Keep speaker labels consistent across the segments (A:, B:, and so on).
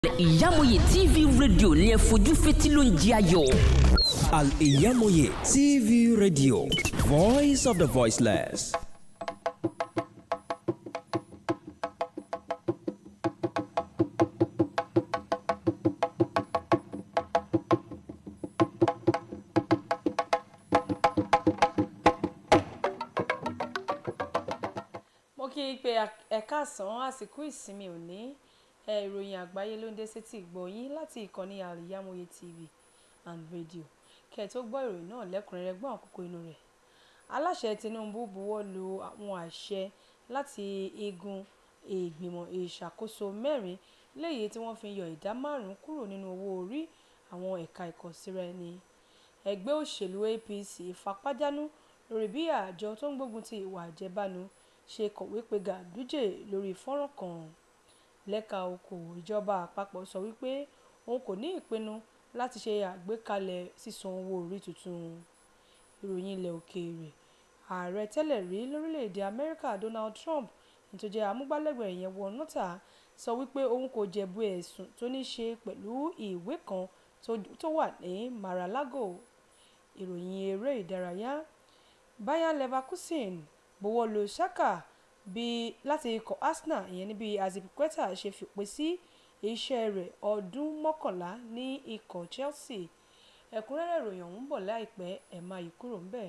A: ìyámọ̀yé tv rédíò ní ẹ fojú fetí ló ń jẹ ayọ̀.
B: Al Iyamoye TV Radio, Voice of the Voiceless.
C: mo kí i pé ẹ káàsán àsìkò ìsinmi òní ẹ ìròyìn àgbáyé ló ń dé sétí ìgbọ̀yìn láti ìkànnì Al Iyamoye TV and radio kẹ́ ẹ tó gbọ́ ìròyìn náà lẹ́kùnrẹ́rẹ́ gbọ́n àkókò inú rẹ̀ aláṣẹ Tinubu buwọ́ lu àwọn àṣẹ láti igun ìgbìmọ̀ ìṣàkóso mẹ́rin léyìí tí wọ́n fi yọ ìdá márùn-ún kúrò nínú owó orí àwọn ẹ̀ka ìkọ̀síra ẹni ẹgbẹ́ òṣèlú APC fapájánú lórí bí àjọ tó ń gbógun ti ìwà àjẹbánu ṣe kọ̀wé pé Ganduje lórí fọ́nrán kan lẹ́ka okòwò ìjọba àpapọ̀ sọ wípé òun kò ní ìpinnu láti ṣe àgbékalẹ̀ sísan owó orí tuntun ìròyìn ilẹ̀ òkèèrè ààrẹ tẹ́lẹ̀ rí lórílẹ̀‐èdè Amẹ́ríkà Donald Trump ní tó jẹ́ amúgbálẹ́gbẹ̀ẹ́ yẹn wọ nọ́tà sọ wípé òun kò jẹ̀bi ẹ̀sùn tó ní ṣe pẹ̀lú ìwé kan tó wà ní Mar-a-Lago ìròyìn eré ìdárayá Bayer Leverkusen buwọ́ lu Xhaka bí láti ikọ̀ Arsenal ìyẹn níbi Azpilicueta ṣe fìpè sí iṣẹ́ rẹ̀ ọdún mọ́kànlá ní ikọ̀ Chelsea ẹ̀kúnrẹ́rẹ́ ìròyìn ọ̀hún bọ̀ láìpẹ́ ẹ̀ máa yí kúrò ńbẹ̀.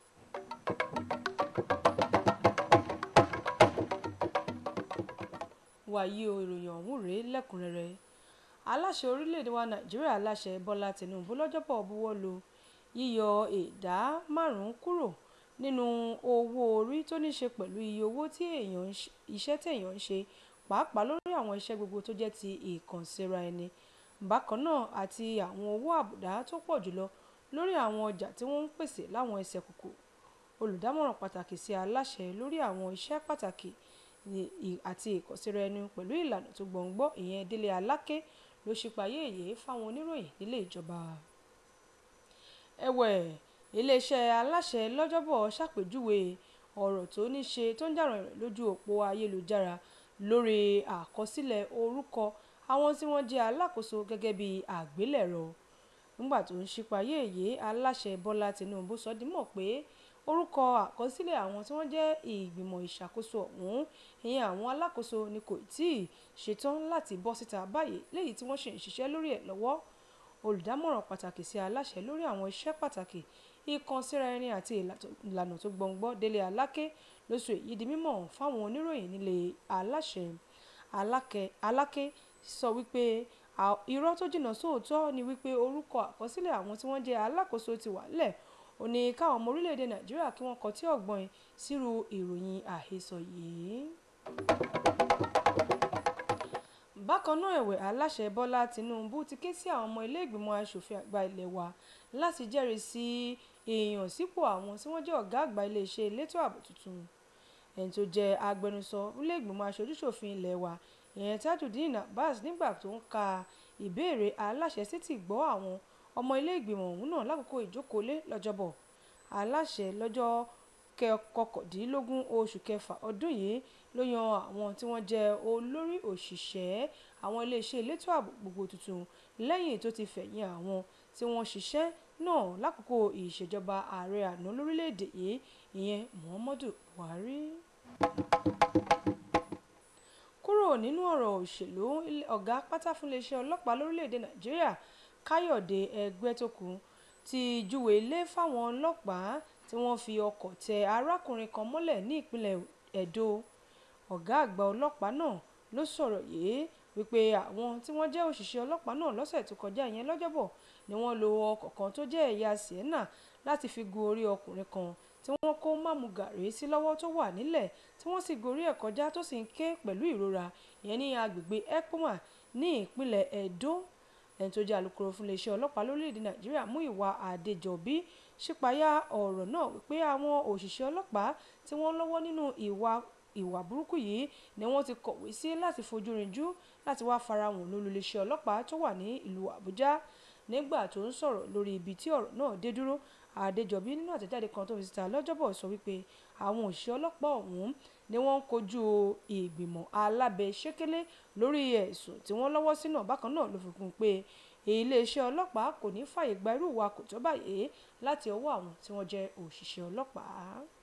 C: wàyí o ìròyìn ọ̀hún rèé lẹ́kùnrẹ́rẹ́ aláṣẹ orílẹ̀-èdè wa Nàìjíríà aláṣẹ Bọ́lá Tinubu lọ́jọ́bọ̀ buwọ́ lu yíyọ ìdá márùn-ún kúrò nínú owó orí tó ní ṣe pẹ̀lú iye owó tí iṣẹ́ téèyàn ń ṣe pàápàá lórí àwọn iṣẹ́ gbogbo tó jẹ́ ti ìkànsíra ẹni bákan náà àti àwọn owó àbùdá tó pọ̀ jùlọ lórí àwọn ọjà tí wọ́n ń pèsè láwọn ẹsẹ̀ kùkù olùdámọ̀ràn pàtàkì sí aláṣẹ lórí àwọn iṣẹ́ pàtàkì àti ìkànsíra ẹni pẹ̀lú ìlànà tó gbọ̀ngbọ́ ìyẹn Délé Aláké ló ṣípayé èyí fáwọn oníròyìn nílé ìjọba ẹ̀wẹ̀ iléeṣẹ́ aláṣẹ lọ́jọ́bọ̀ ṣàpèjúwe ọ̀rọ̀ tó ní ṣe tó ń jà rìnrìn lójú òpó ayélujára lórí àkọsílẹ̀ orúkọ àwọn tí wọ́n jẹ́ alákòóso gẹ́gẹ́ bí àgbélẹ̀rọ nígbà tó ń ṣípayé èyí aláṣẹ Bọ́lá Tinubu sọ dímọ̀ pé orúkọ àkọsílẹ̀ àwọn tí wọ́n jẹ́ ìgbìmọ̀ ìṣàkóso ọ̀hún ìyẹn àwọn alákòóso ni kò tíì ṣetán láti bọ́ síta báyìí léyìí tí wọ́n ṣe ń ṣiṣẹ́ lórí ẹ̀ lọ́wọ́ olùdámọ̀ràn pàtàkì sí aláṣẹ lórí àwọn iṣẹ́ pàtàkì ìkànsíra ẹni àti ìlànà tó gbọ̀ngbọ́ Délé Aláké ló sọ èyí di mímọ̀ fáwọn oníròyìn nílé aláṣẹ Aláké sọ wípé irọ́ tó jìnnà sóòótọ́ ni wípé orúkọ àkọsílẹ̀ àwọn tí wọ́n jẹ́ alákòóso ti wà lẹ̀ ó ní káwọn ọmọ orílẹ̀-èdè Nàìjíríà kí wọ́n kọtí ọ̀gbọ́n sírú ìròyìn àhesọ yìí. bákan náà ẹ̀wẹ̀ aláṣẹ Bọ́lá Tinubu ti ké sí àwọn ọmọ ilé ìgbìmọ̀ asòfin àgbà ilé wa láti jẹ́rìí sí èèyàn sípò àwọn tí wọ́n jẹ́ ọ̀gá àgbà iléeṣẹ́ elétò ààbò tuntun ẹni tó jẹ́ agbẹnusọ ilé ìgbìmọ̀ aṣojúṣòfin ilé wa ìyẹn Tajudeen Abbas nígbà tó ń ka ìbéèrè aláṣẹ sí ti gbọ́ àwọn ọmọ ilé ìgbìmọ̀ ọ̀hún náà lákòókò ìjókòólé lọ́jọ́bọ̀ aláṣẹ lọ́jọ́ kọkàndínlógún oṣù kẹfà ọdún yìí ló yan àwọn tí wọ́n jẹ́ olórí òṣìṣẹ́ àwọn iléeṣẹ́ elétò ààbò gbogbo tuntun lẹ́yìn tó ti fẹ̀yìn àwọn tí wọ́n ṣiṣẹ́ náà lákòókò ìṣèjọba ààrẹ àná lórílẹ̀‐èdè yìí ìyẹn Muhammadu Buhari. kúrò nínú ọ̀rọ̀ òṣèlú ọ̀gá pátá fún iléeṣẹ́ ọlọ́pàá lórílẹ̀‐èdè Nàìjíríà Káyọ̀dé Ẹgbẹ́tókun ti júwe ilé fáwọn ọlọ́pàá tí wọ́n fi ọkọ̀ tẹ arákùnrin kan mọ́lẹ̀ ní ìpínlẹ̀ Ẹdó ọ̀gá àgbà ọlọ́pàá náà ló sọ̀rọ̀ yìí wípé àwọn tí wọ́n jẹ́ òṣìṣẹ́ ọlọ́pàá náà lọ́sẹ̀ tó kọjá ìyẹn lọ́jọ́bọ̀ ni wọ́n lo ọkọ̀ kan tó jẹ́ ẹ̀yà Sienna láti fi gun orí ọkùnrin kan tí wọ́n kó mámú gàrí sí lọ́wọ́ tó wà nílẹ̀ tí wọ́n sì gorí ẹ̀ kọjá tó sì ń ké pẹ̀lú ìrora ìyẹn ní agbègbè Ekpoma ní ìpínlẹ̀ Ẹdó ẹni tó jẹ́ alukoro fún iléeṣẹ́ ọlọ́pàá lórílẹ̀‐èdè Nàìjíríà Múyìwá Adéjọbí ṣípayá ọ̀rọ̀ náà wípé àwọn òṣìṣẹ́ ọlọ́pàá tí wọ́n lọ́wọ́ nínú ìwà ìwà burúkú yìí ni wọ́n ti kọ̀wé sí láti fojú rinjú láti wá farahàn lólu iléeṣẹ́ ọlọ́pàá tó wà ní ìlú Àbújá nígbà tó ń sọ̀rọ̀ lórí ibi tí ọ̀rọ̀ náà dé dúró Adéjọbí nínú àtẹ̀jáde kan tó fi síta lọ́jọ́bọ̀ sọ wípé àwọn òṣìṣẹ́ ọlọ́pàá ọ̀hún ni wọ́n ń kojú ìgbìmọ̀ alábẹ́sẹ́kẹ́lé lórí ẹ̀sùn tí wọ́n lọ́wọ́ sí náà bákan náà ló fi kún un pé iléeṣẹ́ ọlọ́pàá kò ní fààyè gba irú ìwà kò tó báyìí láti ọwọ́ àwọn tí wọ́n jẹ́ òṣìṣẹ́ ọlọ́pàá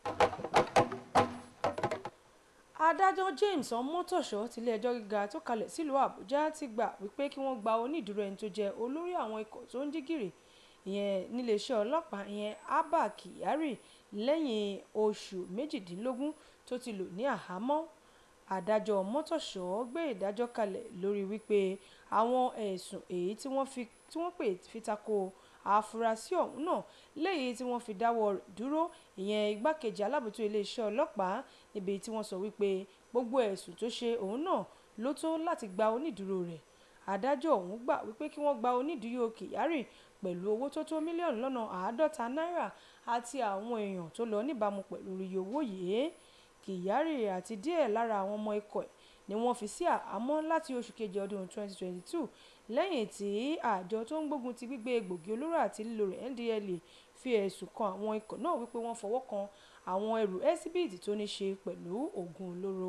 C: adájọ́ james ọmọtọ̀ṣọ́ tilé-ẹjọ́ gíga tó kalẹ̀ sílùú àbújá ti gbà wípé kí wọ́n gba onídùúró ẹni tó jẹ́ olórí àwọn ikọ̀ tó ń dígìrì ìyẹn níléeṣẹ́ ọlọ́pàá ìyẹn abba kyari lẹ́yìn oṣù méjìdínlógún tó ti lò ní àhámọ́ adájọ́ ọmọtọ̀ṣọ́ gbé ìdájọ́ kalẹ̀ lórí wípé àwọn ẹ̀sùn èyí tí wọ́n pè fi tako àfúrásì ọ̀hún náà léyìí tí wọ́n fi dáwọ́ rẹ̀ dúró ìyẹn igbákejì alábòójútó iléeṣẹ́ ọlọ́pàá níbi tí wọ́n sọ wípé gbogbo ẹ̀sùn tó ṣe òun náà ló tó láti gba onídùúró rẹ̀ adájọ́ ọ̀hún gbà wípé kí wọ́n gba onídùúró kyari pẹ̀lú owó tó tó mílíọ̀nù lọ́nà àádọ́ta náírà àti àwọn èèyàn tó lọ níbàámu pẹ̀lú iye owó yìí kyari àti díẹ̀ lára àwọn ọmọ ikọ̀ ẹ̀ ni wọ́n fi sí àhámọ́ láti oṣù kejì ọdún 2022 lẹ́yìn tí àjọ tó ń gbógun ti gbígbé egbògi olóró àti lílo rẹ̀ ndlea fi ẹ̀sùn kan àwọn ikọ̀ náà wípé wọ́n fọwọ́ kan àwọn ẹrù ẹ́síbíìtì tó ní ṣe pẹ̀lú oògùn olóró.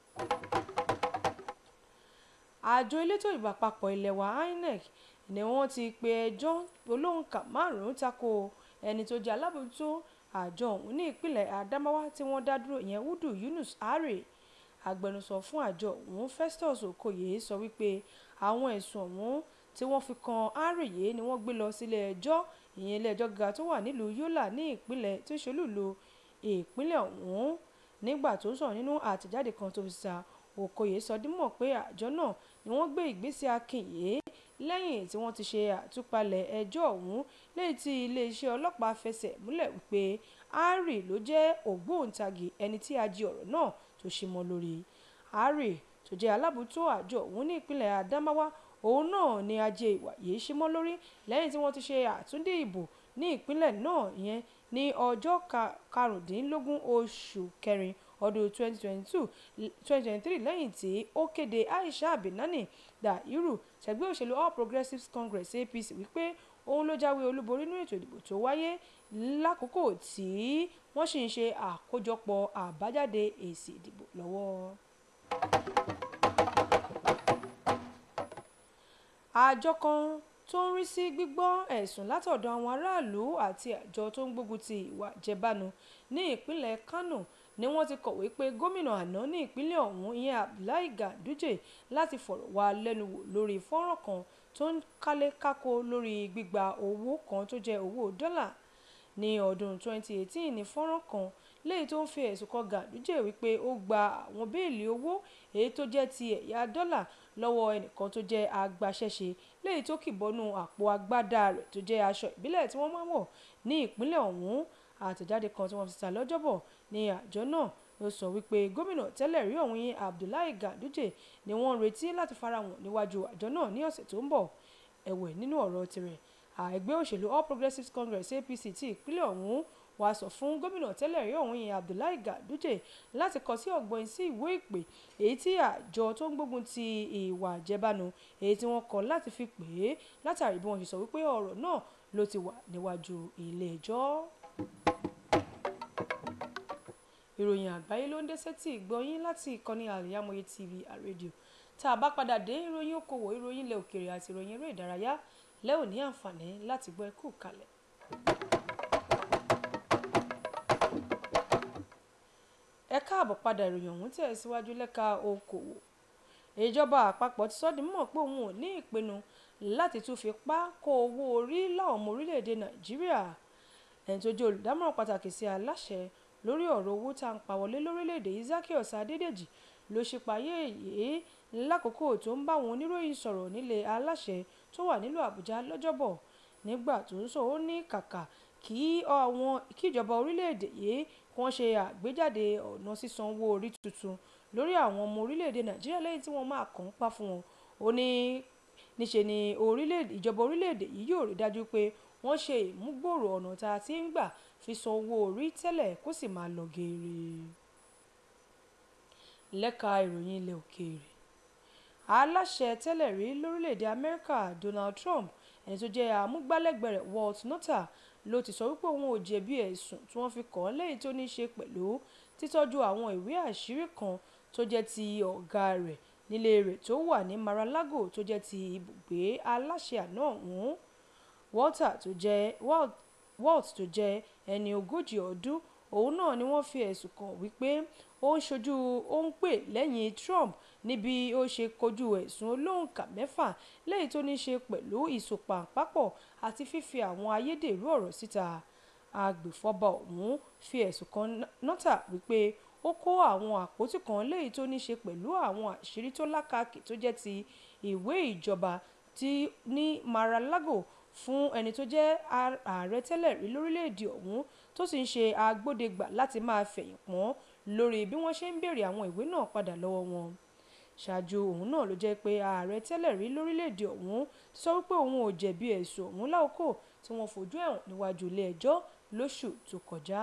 C: àjọ elétò ìbò àpapọ̀ ilé wa inec ni wọ́n ti pe ẹjọ́ olóǹkà márùn-ún tako ẹni tó jẹ́ alábòójútó àjọ ọ̀hún ní ìpínlẹ̀ adamawa tí wọ́n dá dúró ìyẹn udu yunus are agbẹnusọ fún àjọ ọ̀hún festus okoye sọ wípé àwọn ẹ̀sùn ọ̀hún tí wọ́n fi kan àárẹ̀yé ni wọ́n gbé lọ sílé ẹjọ́ ìyẹn ilé ẹjọ́ gíga tó wà nílùú yọ́là ní ìpínlẹ̀ tó ṣolúlu ìpínlẹ̀ ọ̀hún nígbà tó ń sọ̀rọ̀ nínú àtẹ̀jáde kan tó fi sa okoye sọ dímọ̀ pé àjọ náà ni wọ́n gbé ìgbésẹ̀ akínyè lẹ́yìn tí wọ́n ti ṣe àtúpalẹ̀ ẹjọ́ ọ̀hún lẹ́yìn tí iléeṣẹ́ ọlọ́pàá fẹsẹ̀ múlẹ̀ wípé ari ló jẹ́ ògbóǹtagì ẹni tí a jí ọ̀rọ̀ náà tó ṣe mọ́ lórí ari tó jẹ́ alábòójútó àjọ ọ̀hún ní ìpínlẹ̀ adamawa òun náà ni ajé ìwà yìí ṣe mọ́ lórí lẹ́yìn tí wọ́n ti ṣe àtúndì ìbò ní ìpínlẹ̀ náà ìyẹn ní ọjọ́ karùndínlógún oṣù kẹrin ọdún 2022 2023 lẹ́yìn tí ó kéde aisha binani dahiru ṣẹgbẹ́ òṣèlú all progressives congress apc wípé òun ló jáwé olúborí nínú ètò ìdìbò tó wáyé lákòókò tí wọ́n sì ń ṣe àkójọpọ̀ àbájáde èsì ìdìbò lọ́wọ́. àjọ kan tó ń rí sí gbígbọ́ ẹ̀sùn látọ̀dọ̀ àwọn aráàlú àti àjọ tó ń gbógun ti ìwà jẹbánu ní ìpínlẹ̀ kánò ni wọ́n ti kọ̀wé pé gómìnà àná ní ìpínlẹ̀ ọ̀hún ìyẹn abdullahi ganduje láti fọ̀rọ̀ wá lẹ́nu wò lórí fọ́nrán kan tó ń kálé kákó lórí gbígba owó kan tó jẹ́ owó dọ́là ní ọdún 2018 ní fọ́nrán kan léyìí tó ń fi ẹ̀sùn kan ganduje wípé ó gba àwọn béèlì owó èyí tó jẹ́ ti ẹ̀yà dọ́là lọ́wọ́ ẹnìkan tó jẹ́ agbaṣẹ́ṣe léyìí tó kìbọnú àpò agbádá rẹ̀ tó jẹ́ aṣọ ìbílẹ̀ tí wọ́n máa ń wọ̀ ní ìpínlẹ̀ ọ̀hún àtẹ̀jáde kan tí wọ́n fi ta lọ́jọ́bọ̀ ní àjọ náà ló sọ wípé gómìnà tẹ́lẹ̀ rí ọ̀hún yẹn abdullahi ganduje ni wọ́n ń retí láti farahàn níwájú àjọ náà ní ọ̀sẹ̀ tó ń bọ̀ ẹ̀wẹ̀ nínú ọ̀rọ̀ tirẹ̀ ẹgbẹ́ òṣèlú all progressives congress apc ti ìpínlẹ̀ ọ̀hún wá sọ fún gómìnà tẹ́lẹ̀ rí ọ̀hún yẹn abdullahi ganduje láti kọ sí ọ̀gbọ́n sí ìwé ìpè èyí tí àjọ tó ń gbógun ti ìwà àjẹbánu èyí tí wọ́n kọ láti fi pè é látàrí bí wọ́n ṣe sọ wípé ọ̀rọ̀ náà ló ti wà níwájú ilé ẹjọ́. ìròyìn àgbáyé ló ń dé sétí ìgbọ́yín láti ìkànnì àlìyámọ̀yé tv àrédíò tá a bá padà dé ìròyìn okòwò ìròyìn ilẹ̀ òkèèrè àti ìròyìn eré ìdárayá lẹ́ ò ní àǹfààní láti gbọ́ ẹkú kalẹ̀. ẹ káàbọ̀ padà ìròyìn ọ̀hún tẹ̀ síwájú lẹ́ka okòwò ìjọba àpapọ̀ ti sọ́dí mọ̀ pé òun ò ní ìpinnu láti tún fi pa kó owó orí láwọn ọmọ orílẹ̀-èdè nàìjíríà ẹni tó jẹ́ olùdámọ̀ràn pàtàkì sí aláṣẹ lórí ọ̀rọ̀ owó tá à ń pa wọlé lórílẹ̀‐èdè Zaccheaus Adédèjì ló ṣe payé èyí lákòókò tó ń bá àwọn oníròyìn sọ̀rọ̀ nílé aláṣẹ tó wà nílùú Àbújá lọ́jọ́bọ̀ nígbà tó ń sọ ó ní kàkà kí àwọn kíjọba orílẹ̀‐èdè yìí wọ́n ṣe àgbéjáde ọ̀nà sísan owó orí tuntun lórí àwọn ọmọ orílẹ̀‐èdè Nàìjíríà lẹ́yìn tí wọ́n máa kàn ń pa fún wọn ó ní níṣe ni ìjọba orílẹ̀‐èdè yìí yóò rí dájú pé wọ́n ṣe ìmúgbòòrò ọ̀nà tá a ti ń gbà fi san owó orí tẹ́lẹ̀ kó sì máa lọ geere. lẹ́ka ìròyìn ilẹ̀ òkèèrè aláṣẹ tẹ́lẹ̀ rí lórílẹ̀‐èdè Amẹ́ríkà Donald Trump ẹni tó jẹ́ amúgbálẹ́gbẹ̀ẹ́ rẹ̀ Walt Nauta ló ti sọ wípé òun ò jẹ̀bi ẹ̀sùn tí wọ́n fi kàn án lẹ́yìn tó ní í ṣe pẹ̀lú títọ́jú àwọn ìwé àṣírí kan tó jẹ́ ti ọ̀gá rẹ̀ nílé rẹ̀ tó wà ní Mar-a-Lago tó jẹ́ ti ibùgbé aláṣẹ àná ọ̀hún Walter tó jẹ́ Walt tó jẹ́ ẹni ogójì ọdún òun náà ni wọ́n fi ẹ̀sùn kàn wípé ó ń ṣojú ó ń pè lẹ́yìn Trump níbi ó ṣe kojú ẹ̀sùn olóǹkà mẹ́fà lẹ́yìn tó ní ṣe pẹ̀lú ìsopàǹpápọ̀ àti fífi àwọn ayédèrú ọ̀rọ̀ síta agbèfọ́ba ọ̀hún fi ẹ̀sùn kan nọ́tà wípé ó kó àwọn àpótí kan lẹ́yìn tó ní ṣe pẹ̀lú àwọn àṣírí tó lákàkì tó jẹ́ ti ìwé ìjọba tí ní Mar-a-Lago fún ẹni tó jẹ́ ààrẹ tẹ́lẹ̀ rí lórílẹ̀‐èdè ọ̀hún tó sì ń ṣe agbódegbà láti máa fẹ̀yìn pọ́n lórí bí wọ́n ṣe ń béèrè àwọn ìwé náà padà lọ́wọ́ wọn ṣáájú òun náà ló jẹ́ pé ààrẹ tẹ́lẹ̀ rí lórílẹ̀‐èdè ọ̀hún ti sọ wípé òun ò jẹ̀bi ẹ̀sùn ọ̀hún láòkó tí wọ́n fojú ẹ̀wọ̀n níwájú ilé ẹjọ́ lóṣù tó kọjá.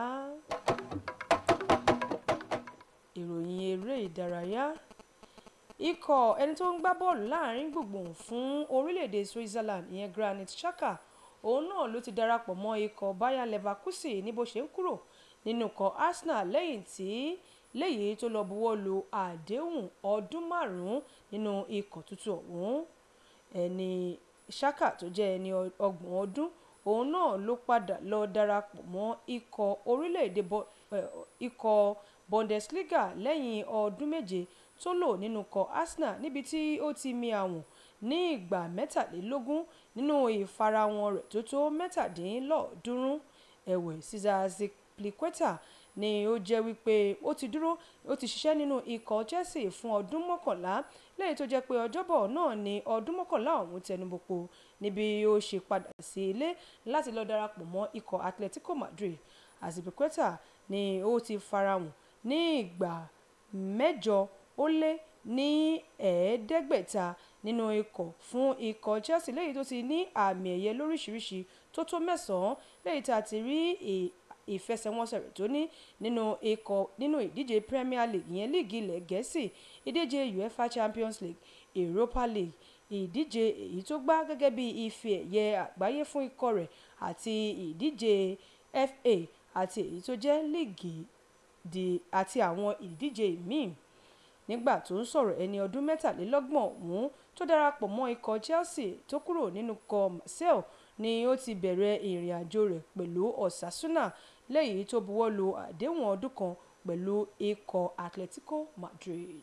C: ìròyìn eré ìdárayá ikọ̀ ẹni tó ń gbá bọ́ọ̀lù láàrin gbùngbùn fún orílẹ̀-èdè Switzerland ìyẹn Granit Xhaka òun náà ló ti darapọ̀ mọ́ ikọ̀ Bayer Leverkusen ní bó ṣe ń kúrò nínú ikọ̀ Arsenal lẹ́yìn tí léyìí tó lọ buwọ́ lu àdéhùn ọdún márùn-ún nínú ikọ̀ tuntun ọ̀hún ẹni Xhaka tó jẹ́ ẹni ọgbọ̀n ọdún òun náà ló padà lọ darapọ̀ mọ́ ikọ̀ orílẹ̀-èdè ikọ̀ Bundesliga lẹ́yìn ọdún méje tó lò nínú ikọ̀ Arsenal níbi tí ó ti mi àwọn ní ìgbà mẹ́tàlélógún nínú ìfarahàn rẹ̀ tó tó mẹ́tàdínlọ́ọ̀ọ́dúnrún ẹ̀wẹ̀ Cesar Azpilicueta ni ó jẹ́ wípé ó ti dúró ó ti ṣiṣẹ́ nínú ikọ̀ Chelsea fún ọdún mọ́kànlá lẹ́yìn tó jẹ́ pé ọjọ́bọ̀ náà ni ọdún mọ́kànlá ọ̀hún tẹnubọ̀pọ̀ níbi ó ṣe padà sí ilé láti lọ darapọ̀ mọ́ ikọ̀ Atletico Madrid Azpilicueta ni ó ti farahàn ní ìgbà mẹ́jọ ó lé ní ẹ̀ẹ́dẹ́gbẹ̀ta nínú ikọ̀ fún ikọ̀ Chelsea lẹ́yìn tó ti ní àmì ẹ̀yẹ lóríṣiríṣi tó tó mẹ́sàn-án lẹ́yìn tá a ti rí ìfẹsẹ̀wọnsẹ̀ rẹ̀ tó ní nínú ikọ̀ nínú ìdíje Premier League ìyẹn líìgì ilẹ̀ Gẹ̀ẹ́sì ìdíje UEFA Champions League Europa League ìdíje èyí tó gbá gẹ́gẹ́ bí ife ẹ̀yẹ àgbáyé fún ikọ̀ rẹ̀ àti ìdíje FA àti èyí tó jẹ́ líìgì àti àwọn ìdíje míì nígbà tó ń sọ̀rọ̀ ẹni ọdún mẹ́tàlélọ́gbọ̀n ọ̀hún tó darapọ̀ mọ́ ikọ̀ Chelsea tó kúrò nínú ikọ̀ Marseille ni ó ti bẹ̀rẹ̀ ìrìn àjò rẹ̀ pẹ̀lú Osasuna lẹ́yìn tó buwọ́ lu àdéhùn ọdún kan pẹ̀lú ikọ̀ Atletico Madrid.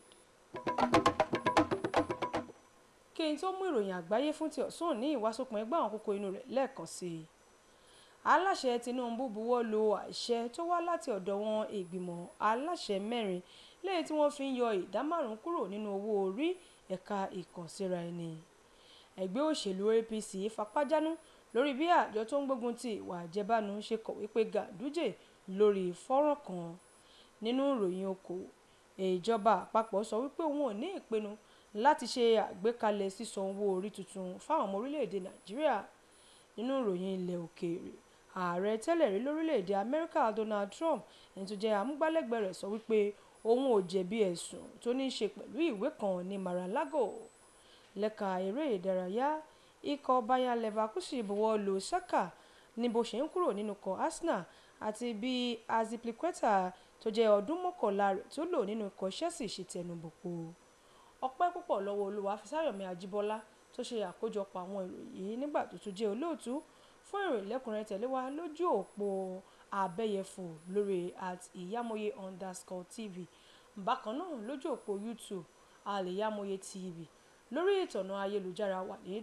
C: kí n tó mú ìròyìn àgbáyé fún ti ọ̀sán ní ìwásópin ẹgbẹ́ àwọn kókó inú rẹ̀ lẹ́ẹ̀kan sí i aláṣẹ Tinubu buwọ́ lu àṣẹ tó wá láti ọ̀dọ̀ wọn ìgbìmọ̀ aláṣẹ mẹ́rin lẹ́yìn tí wọ́n fi ń yọ ìdá márùn-ún kúrò nínú owó orí ẹ̀ka ìkànsíra ẹni ẹgbẹ́ òṣèlú APC fapájánú lórí bí àjọ tó ń gbógun ti ìwà àjẹbánu ṣe kọ̀wé pé Ganduje lórí fọ́nrán kan nínú ìròyìn okòwò ìjọba àpapọ̀ sọ wípé òun ò ní ìpinnu láti ṣe àgbékalẹ̀ sísan owó orí tuntun fáwọn ọmọ orílẹ̀-èdè Nàìjíríà nínú ìròyìn ilẹ̀ òkèèrè ààrẹ tẹ́lẹ̀ rí lórílẹ̀‐èdè amẹ́ríkà donald trump ẹni tó jẹ́ amúgbálẹ́gbẹ̀ẹ́ rẹ̀ sọ wípé òun ò jẹ̀bi ẹ̀sùn tó ní í ṣe pẹ̀lú ìwé kan ní mar-a-lago lẹ́ka eré ìdárayá ikọ̀ bayer leverkusen buwọ́ lu saka ní bó ṣe ń kúrò nínú ikọ̀ arsenal àti bí azpilicueta tó jẹ́ ọdún mọ́kànlá rẹ̀ tó lò nínú ikọ̀ chelsea ṣe tẹnubọ̀pọ̀ ọpẹ́ púpọ̀ lọ́wọ́ olúwa fisáyọ̀mí ajíbọ́lá tó ṣe àkójọpọ̀ àwọn ìròyìn yìí nígbà tó tún jẹ́ olóòtú fún ìròyìn lẹ́kùnrẹ́rẹ́ tẹ̀lé wa lójú òpó abẹ́yẹfò lórí at ìyámọ̀yé underscore tv bákan náà lójú òpó youtube àlèyámọ̀yé tv lórí ìtọ̀nà ayélujára wà ní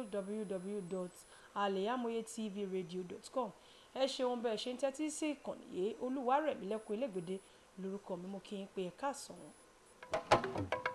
C: www.aleyamoyetvradio.com ẹ ṣeun bẹ́ẹ̀ ṣe ń tẹ́tí sí ìkànnì yìí olúwarẹ̀mílẹ́kùn ilégbèdé lórúkọ mi mo kí n pé ẹ káàsán.